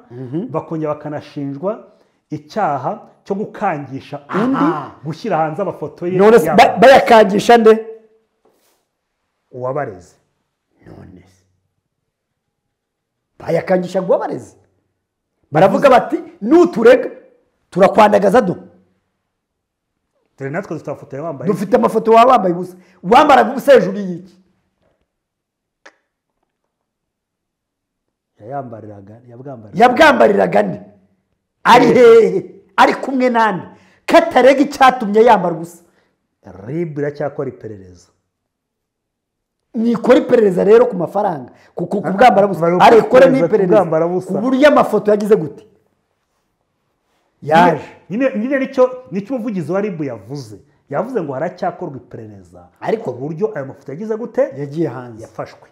bakongera bakanashinjwa icyaha cyo gukangisha undi Aha. gushyira hanze amafoto ye none se yaba- ba- bayakangisha nde uwabareze none se bayakangisha ngo babareze baravuga bati nuturega turakwandagaza do dore natwe dufite amafoto ya wambaye dufite amafoto waba wambaye ubusa wambaraga ubusa hejuru y'iki yayambariraga yabwambariraga yabwambariraga nde ari hehe ari kumwe nande katarega icyatumye yambara ubusa ribu iracyakora iperereza nikora iperereza rero ku mafaranga kuko ku bwambara busa Bari gukora arikore iperereza ku n'iperereza bwambara busa. ku buryo amafoto yagize gute yaje nyine nyine nicyo nicyo umuvugizi wa ribu yavuze yavuze ngo haracyakorwa iperereza Ariko- ku buryo ayo mafoto yagize gute yagiye hanze yafashwe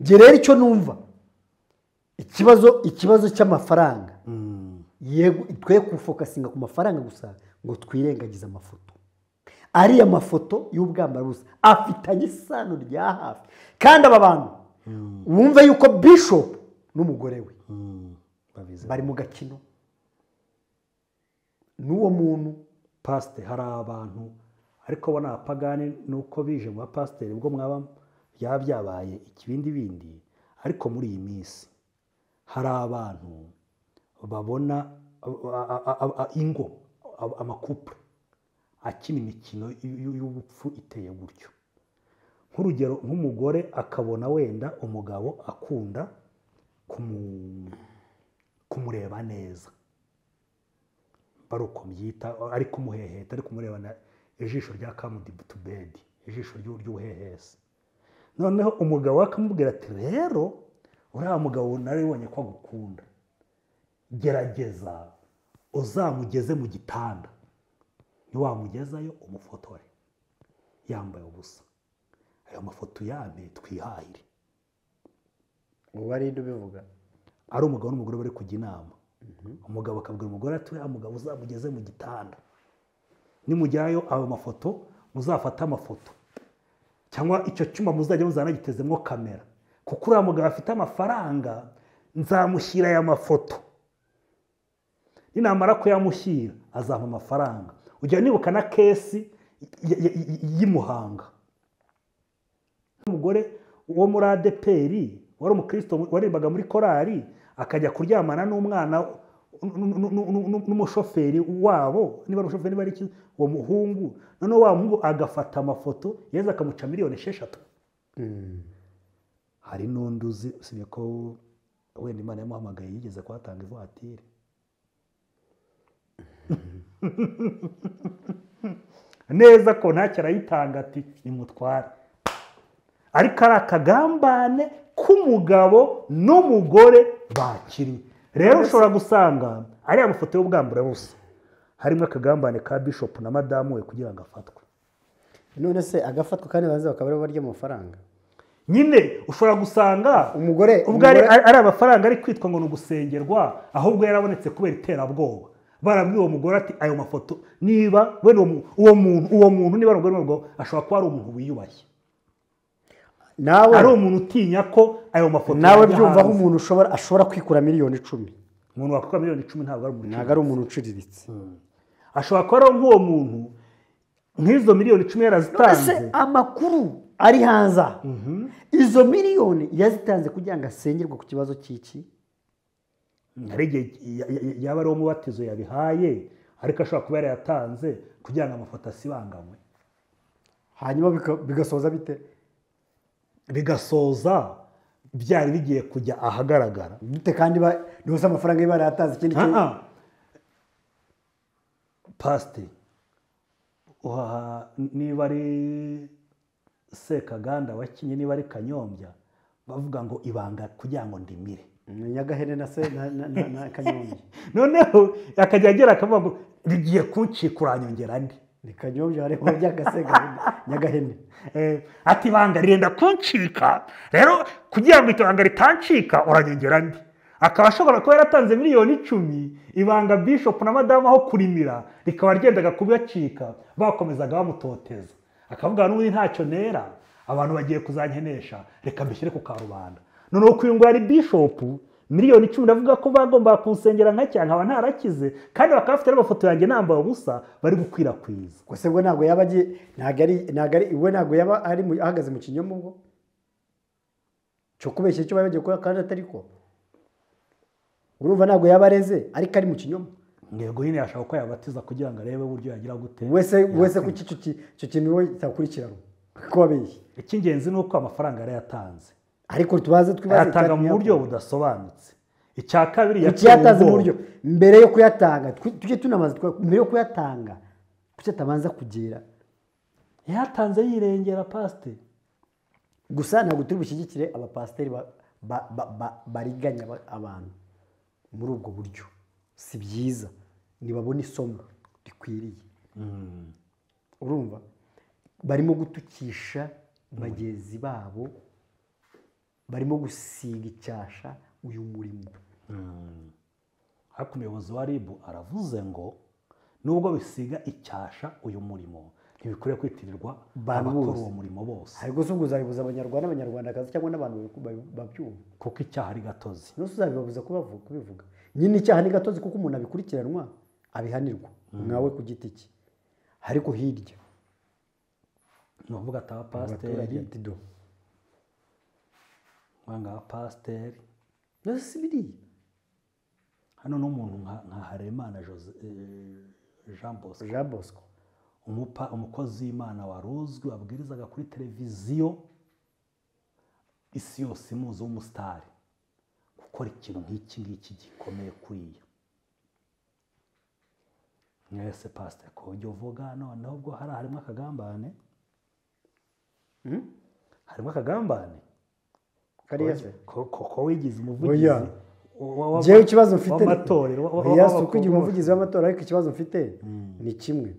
njye rero icyo numva ikibazo ikibazo cy'amafaranga yego twe kufokasinga ku mafaranga gusa ngo twirengagize amafoto ariya mafoto y'ubwambara busa afitanye isano rya hafi kandi aba bantu wumve yuko bishop n'umugore we babizi bari mu gakino n'uwo muntu pasite hari abantu ariko bo ni abapagani nuko bije mu bapasiteri ubwo mwaba byaba byabaye ikibindi bindi ariko muri iyi minsi hari abantu babona a- a- a- a- ingo a- amakupure akina imikino y- y'ubupfu iteye gutyo nk'urugero nk'umugore akabona wenda umugabo akunda kumu- kumureba neza bari uko mbyita ari kumuheheta ari kumurebana ijisho rya kamudibutubedi ijisho ry'u- ry'ubuhehesi noneho umugabo we akamubwira ati rero uriya mugabo naribonye ko agukunda gerageza uzamugeze mu gitanda niwamugezayo umufotore yambaye ubusa ayo mafoto yame twihahire ubu ari ubivuga ari umugabo n'umugore bari kujya inama umugabo akabwira umugore ati uriya mugabo uzamugeze mu gitanda nimujyayo ayo mafoto muzafate amafoto cyangwa icyo cyuma muzajya muzanagitezemo kamera kuko uriya mugabo afite amafaranga nzamushyira aya mafoto ninamara kuyamushyira azampa amafaranga ujya nibuka na kesi y- y- y- y'imuhanga umugore wo muri adeperi wari umukristo waririmbaga muri korali akajya kuryamana n'umwana nu- nu- nu- nu- nu- n'umushoferi wabo niba ari umushoferi niba ari iki uwo muhungu noneho wa muhungu agafata amafoto yeza akamuca miliyoni esheshatu hari n'undi uzi usibye ko wenda imana yamuhamagaye yigeze kuhatanga ivatiri neza ko ntacyo arayitanga ati nimutware ariko ari akagambane k'umugabo n'umugore bakiriwe rero ushobora gusanga ari amafoto y'ubwamburabusa harimo akagambane ka bishopu na madamu we kugira ngo afatwe none se agafatwa kandi baza bakaba aribo barya amafaranga nyine ushobora gusanga Umugore- ubwo ari umugore- ari amafaranga ari kwitwa ngo ni ugusengerwa ahubwo yarabonetse kubera iterabwoba barabwiye uwo mugore ati ayo mafoto niba wenda uwo mu- uwo muntu uwo muntu niba ari umugore w'umugabo ashobora kuba ari umuntu wiyubashye nawe ari umuntu utinya ko ayo mafoto nawe yajya byumva aho hanze. umuntu ushobora ashobora kwikura miliyoni icumi umuntu wakora miliyoni icumi ntabwo ari umuntu ntabwo ari umuntu uciriritse ashobora kuba ari nk'uwo muntu nk'izo miliyoni icumi mbese yarazitanze amakuru ari hanze aha. izo miliyoni yazitanze kugira ngo asengerwe ku kibazo cy'iki hari igihe ya- ya- ya- yaba ari uwo mubatizo yabihaye ariko ashobora kuba yarayatanze kugira ngo amafoto asibanganywe hanyuma bika- bigasoza bite bigasoza byari bigiye kujya ahagaragara bite kandi ba- ntibose amafaranga ye barayatanze ikindi kintu Ah, ah. pasiteri uhaha niba ari sekaganda wakinye niba ari kanyombya bavuga ngo ibanga kugira ngo ndimire Ni nyagahene na se na- na- na- na kanyombya noneho akajya agera akavuga ngo rigiye kuncika uranyongera andi ni kanyombya hariho by'agasegahene nyagahene Eh, ati ibanga rirenda kuncika rero kugira ngo iryo banga ritancika uranyongera andi akaba ashobora kuba yaratanze miliyoni icumi ibanga bishop na madamu aho kurimira rikaba ryendaga kubacika bakomezaga bamutoteza akavuga n'ubundi ntacyo nera abantu bagiye kuzankenesha reka mbishyire ku karubanda noneho uyu ngo yari bishopu miliyoni icumi ndavuga ko bagombaga kunsengera nka cyane nkaba ntarakize kandi bakaba bafite n'amafoto yanjye nambaye ubusa bari gukwirakwiza gusa ubwo ntabwo yaba agiye ntabwo ari ntabwo ari we ntabwo yaba ari mu- ahagaze mu kinyoma ubwo cyo kubeshya icyo bari bagiye gukora kandi atari ko urumva ntabwo yaba areze ariko ari mu kinyoma ntego nyine yashaka ko yabatiza kugira ngo arebe uburyo yagira gute wese wese kuki icyo ki- icyo kintu we cyakurikirana ko wabeshye icy'ingenzi ni uko amafaranga yarayatanze ariko tubaze twibaze ayatanga mu icyatumye buryo yakora. budasobanutse icya kabiri kukiyatanze mu ubwoba. buryo mbere yo kuyatanga twi- tujye tunamaza twa- mbere yo kuyatanga kuki atabanza kugera yatanze yirengera pasiteri gusa ntabwo turi bushyigikire abapasiteri ba- ba- ba- ba- bariganya aba- abantu muri ubwo buryo si byiza ntibabona isomo rikwiriye urumva barimo gutukisha bagenzi babo barimo gusiga icyasha uyu murimo ariko umuyobozi wa ribu aravuze ngo nubwo bisiga icyasha uyu murimo ntibikwiriye kwitirirwa Bantu abakora bose. uwo murimo bose ariko si ubwo uzabibuza abanyarwanda abanyarwandakazi cyangwa n'abantu babi- babyumva kuko icyaha ari gatozi nose uzabibabuza kubavu- kubivuga nyine icyaha ni gatozi kuko umuntu abikurikiranwa abihanirwa mwawe ku giti cye ariko hirya ni ukuvuga ati abapasiteri abaturage dido mwanga abapasiteri nose si biriya hano n'umuntu nka nka haremana Jose- eh, jean bosco jean bosco umupa umukozi w'imana wari uzwi wabwirizaga kuri televiziyo isi yose imuzi w'umusitari gukora ikintu nk'iki ngiki gikomeye kuriya mwese pasiteri ku buryo uvuga noneho ubwo hari harimo akagambane harimo akagambane kariya se ko ko- ko wigize umuvugizi Oya. wa- wa- wa- njyewe ikibazo mfite w'amatorero wa- wa- oya si w'abakobwa. ukwigira umuvugizi w'amatora ariko ikibazo mfite ni kimwe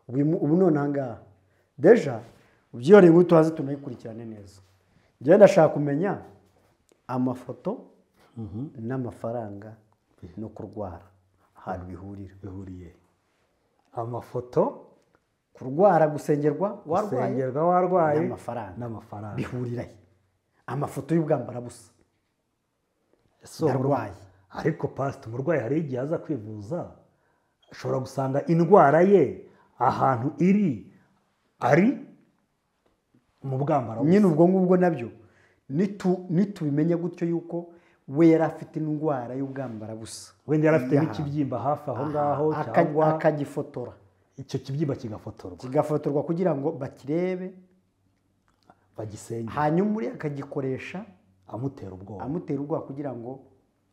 ubu ubu none aha ngaha deja byihariye ngo tuhaze tunayikurikirane neza njyewe ndashaka kumenya amafoto n'amafaranga no kurwara ahantu bihurira bihuriye amafoto kurwara gusengerwa warwaye gusengerwa warwaye n'amafaranga. n'amafaranga bihurira he amafoto y'ubwambarabusa Ese uwo Ndarwaye. murwa- ariko pasita umurwayi hari igihe aza kwivuza ashobora gusanga indwara ye ahantu iri ari mu bwambara busa. nyine ubwo ngubwo nabyo nitu- nitubimenye gutyo yuko we yari afite indwara y'ubwambarabusa wenda yari afite Yaha. n'ikibyimba hafi aho ngaho Aha, aka- cyangwa akagifotora icyo kibyimba kigafotorwa kigafotorwa kugira ngo bakirebe bagisenge hanyuma uriya akagikoresha amutera ubwoba amutera ubwoba kugira ngo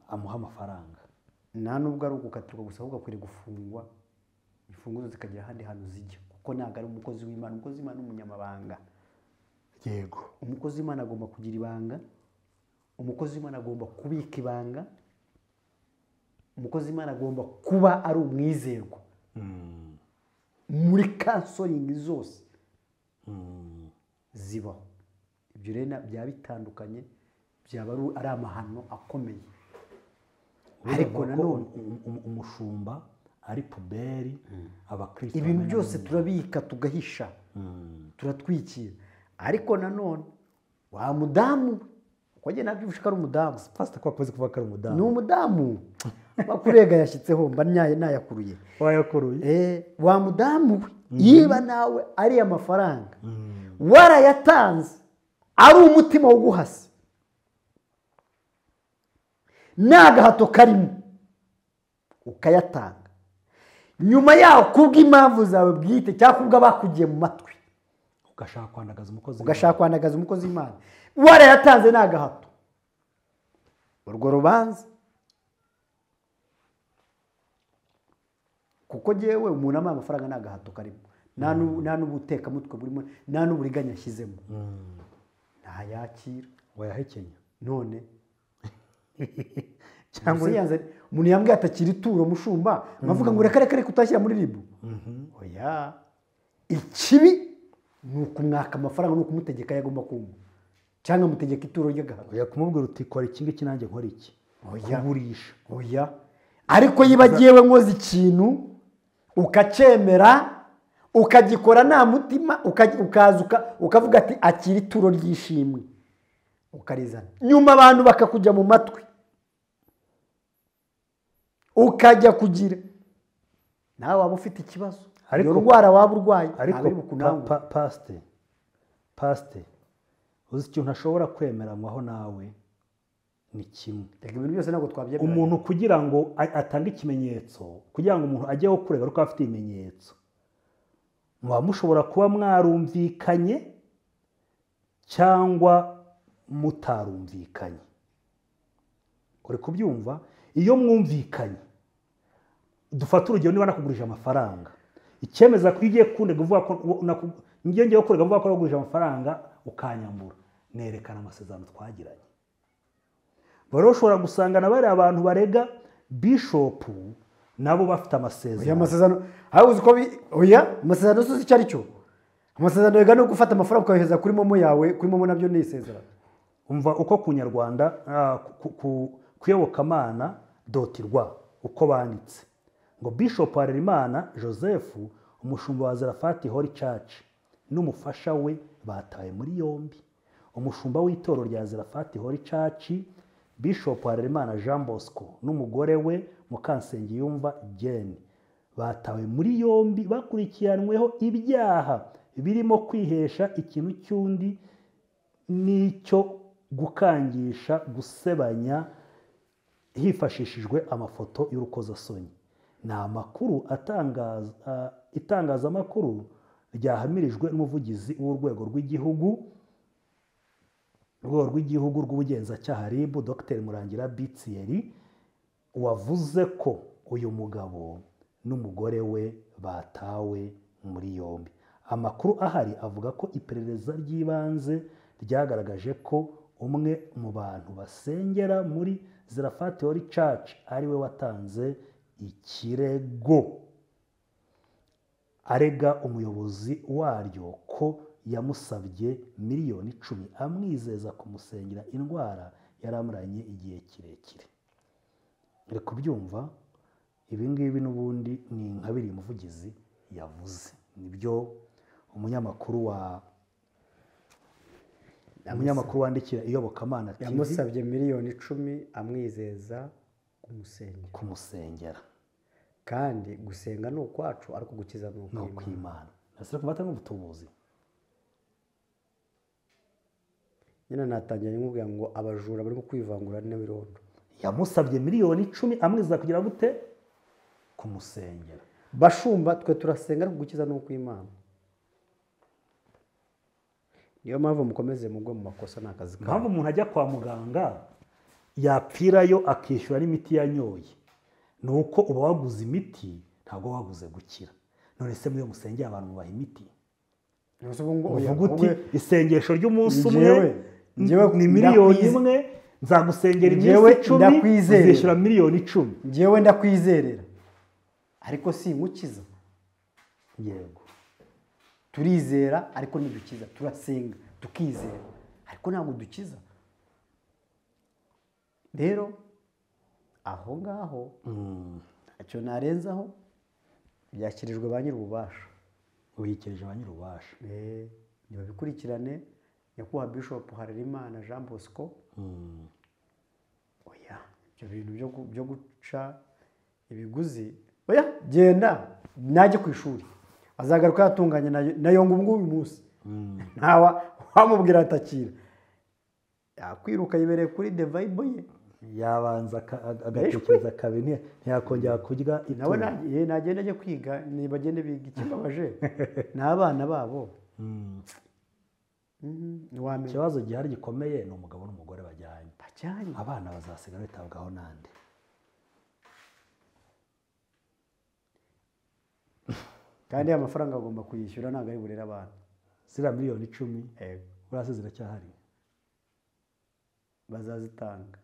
amuha amafaranga nta nubwo ari ugukatirwa gusa ahubwo akwiriye gufungwa imfunguzo zikagera ahandi hantu zijya kuko ntabwo ari umukozi w'imana umukozi w'imana ni umunyamabanga yego umukozi w'imana agomba kugira ibanga umukozi w'imana agomba kubika ibanga umukozi w'imana agomba kuba ari umwizerwa muri kansoringi zose zibaho ibyo rero na- byaba bitandukanye byaba ari- ari amahano akomeye ariko Urumva ko nanone um- um- umushumba ari puberi abakristo ibintu bamena byose mu- turabika tugahisha Mm. turatwikira ariko nanone wa mudamu uko njye nabyo ko ari umudamu pasita ko wakoze kuvuga ko ari umudamu ni umudamu makurega yashyitseho mba nyaye nayakuruye wayakuruye Eh, wa mudamu we yiba nawe ari amafaranga warayatanze ari umutima wo guhasa nta gahato karimo ukayatanga nyuma yaho kubw'impamvu zawe bwite cyangwa kubw'abakugiye mu matwi ugashaka kwandagaza umukozi ugashaka kwandagaza umukozi w'imana warayatanze nta gahato urwo rubanza kuko ngewe umuntu amuha amafaranga nta gahato karimo nta n'u- nta n'ubutekamutwe burimo nta n'uburiganya ashyizemo ntayakira wayahekenya none cyangwa mbese yanze- umuntu yambwiye atakira ituro mushumba nkavuga ngo reka reka reka utashyira muri ribu oya ikibi ni ukumwaka amafaranga ni ukumutegeka ayo agomba kumva cyangwa amutegeka ituro ry'agahato ujya kumubwira uti kora iki ngiki nanjye nkora iki Oya. kugurisha oya ariko yiba agiyewe nkoze ikintu ukacyemera ukagikora nta mutima uka- ukaza uka- ukavuga ati akira ituro ry'ishimwe ukarizana nyuma abantu bakakujya mu matwi ukajya kugira nawe waba ufite ikibazo Ariko- iyo ndwara waba urwaye ariko ntabwo iri bukunangure. pa- pa- pasite pasite uzi ikintu ntashobora kwemeranywaho nawe ni kimwe Reka ibintu byose ntabwo twabyemeranya. umuntu kugira ngo a- atange ikimenyetso kugira ngo umuntu ajyeho kurega ariko afite ibimenyetso muba mushobora kuba mwarumvikanye cyangwa mutarumvikanye uri kubyumva iyo mwumvikanye dufate urugero niba nakugurije amafaranga icyemeza ko iyo ugiye kundega uvuga ko uwo- naku- njye ngiye kurega mvuga ko nakugurije amafaranga ukanyambura nerekana amasezerano twagiranye bari ushobora gusanga na bariya abantu barega bishopu nabo bafite oya amasezerano amasezerano aho uzi ko bi- oya amasezerano uzi icyo ari cyo amasezerano yega no gufata amafaranga ukayohereza kuri momo yawe kuri momo nabyo ni isezerano umva uko ku nyarwanda ah, ku- ku- kuyobokamana doti rwa uko banditse ngo bishop harerimana joseph umushumba wa zarafati holy church n'umufasha we batawe muri yombi umushumba w'itorero rya zarafati holy church bishop harerimana jean bosco n'umugore we mukansenge yumva jane batawe muri yombi bakurikiranweho ibyaha birimo kwihesha ikintu cy'undi n'icyo gukangisha gusebanya hifashishijwe amafoto y'urukozasoni ni amakuru atangaza ah, itangazamakuru ryahamirijwe n'umuvugizi w'urwego rw'igihugu urwego rw'igihugu rw'ubugenzacyaha RIB Dr Murangira Bitsiyeri wavuze ko uyu mugabo n'umugore we batawe muri yombi amakuru ahari avuga ko iperereza ry'ibanze ryagaragaje ko umwe mu bantu basengera muri Zarafati Holy Church ariwe watanze ikirego arega umuyobozi waryo ko yamusabye miliyoni icumi amwizeza kumusengera indwara yari amuranye igihe kirekire uri kubyumva ibi ngibi n'ubundi ni nka biriya umuvugizi yavuze nibyo umunyamakuru wa umunyamakuru wandikira iyobokamana TV yamusabye miliyoni icumi amwizeza kumusengera kumusengera kandi gusenga ni ukwacu ariko gukiza ni ni ukw'imana ukw'imana nasire kumata nk'ubutubuzi nyine natangira nkubwira ngo abajura barimo kwivangura n'ibirondo yamusabye miliyoni icumi amwizeza kugira gute kumusengera bashumba twe turasenga ariko gukiza ni ukw'imana niyo mpamvu mukomeze mugwe mu makosa ni akazi kanyu. impamvu umuntu ajya kwa muganga yapfirayo akishyura n'imiti yanyoye ni uko uba waguze imiti ntabwo waguze gukira none se muriyo musengera abantu mubaha imiti uvuga uti isengesho ry'umunsi umwe Njyewe, njyewe ni miliyoni ndakwize- imwe nzagusengera iminsi Njyewe icumi ndakwizerera. uzishyura miliyoni icumi ngewe ndakwizerera ariko si ingukiza yego turizera ariko ntidukiza turasenga tukizera ariko ntabwo dukiza rero aho ngaho ntacyo narenzaho byakirijwe ba nyir'ububasha wikirije ba nyir'ububasha Eh, nibabikurikirane nyakubahwa bishop harerimana jean bosco oya ibyo bintu byo gu- byo guca ibiguzi oya genda najye ku ishuri azagaruka yatunganye na- na yonga ubwo uyu munsi ntawa wamubwira atakira yakwiruka yibereye kuri devayibo ye yabanza aka- aga- agatekereza kabiri nti- ntiyakongera kurya itungo. nawe na- eh, nagenda ajya kwiga nibagende biga ikibabaje ni abana babo Mhm, ntiwamenya ikibazo gihari gikomeye ni umugabo n'umugore bajyanye bajyanye abana bazasigara bitabwaho n'andi kandi amafaranga agomba kuyishyura ntabwo ari burere abana ziriya miliyoni icumi buriya se ziracyahari bazazitanga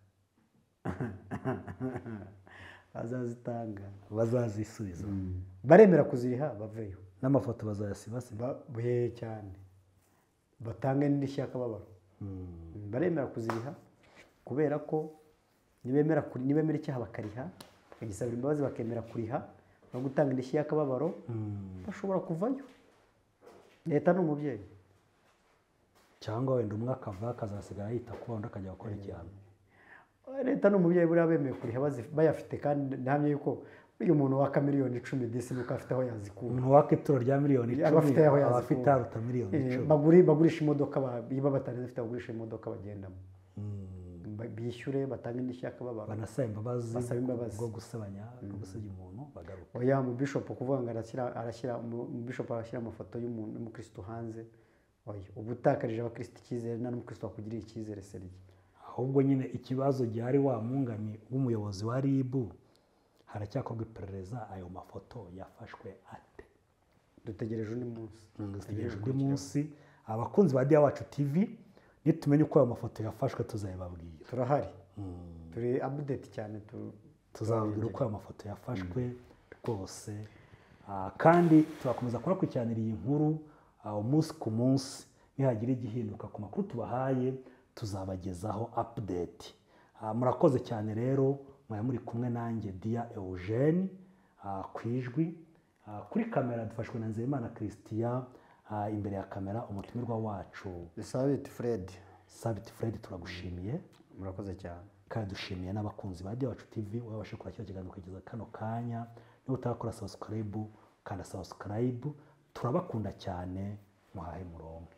bazazitanga bazazisubiza baremera kuziriha baveyo n'amafoto bazayasibasiba buheye cyane batange n'indishyi y'akababaro baremera kuziriha kubera ko nibemera kuri- nibemera icyaha bakariha bagisabira imbabazi bakemera kuriha no gutanga indishyi y'akababaro bashobora kuvayo leta ni umubyeyi cyangwa wenda umwe akava akazasigara yita kuba undi akajya gukora igihano leta ni umubyeyi buriya bemeye kuriha bazi- bayafite kandi ndahamya yuko uyu muntu waka miliyoni icumi disi nuko afite aho yazikura ntiwaka ituro rya miliyoni aba icumi afite aho aba afite yazikura aruta miliyoni Eh, icumi baguri- bagurisha imodoka ba- niba batanazifite bagurisha imodoka bagendamo Ba- bishyure batange indishyi y'akababaro banasaba imbabazi Basaba imbabazi. bwo gusebanya bwo gusebya umuntu bagaruka oya umubishopu kuvuga ngo arashyira arashyira umubishopu arashyira amafoto y'umuntu y'umukirisitu hanze oya uba utakarije abakirisitu icyizere nta n'umukirisitu wakugirira icyizere seriye ahubwo nyine ikibazo gihari wa mwunganyi w'umuyobozi wa rib haracyakorwa iperereza ayo mafoto yafashwe ate dutegereje undi munsi dutegereje undi munsi abakunzi ba diya wacu tv nitumenya uko ayo mafoto yafashwe tuzayababwira turahari turi abudeti cyane tu- tuzababwira uko ayo mafoto yafashwe rwose Ah, kandi tuzakomeza kunakurikiranira iyi nkuru ah, umunsi ku munsi nihagira igihinduka ku makuru tubahaye tuzabagezaho update Ah, murakoze cyane rero mwari muri kumwe nanjye dia eugene ah, ku ijwi Ah, kuri kamera dufashwe na nzeyimana christian Ah, imbere ya kamera umutumirwa wacu sabiti furedi sabit fred turagushimiye murakoze cyane kandi dushimiye n'abakunzi ba Diyawacu TV wabashe kora kino kiganiro kugeza kano kanya niba utarakora subscribe kanda subscribe turabakunda cyane muhahe muronke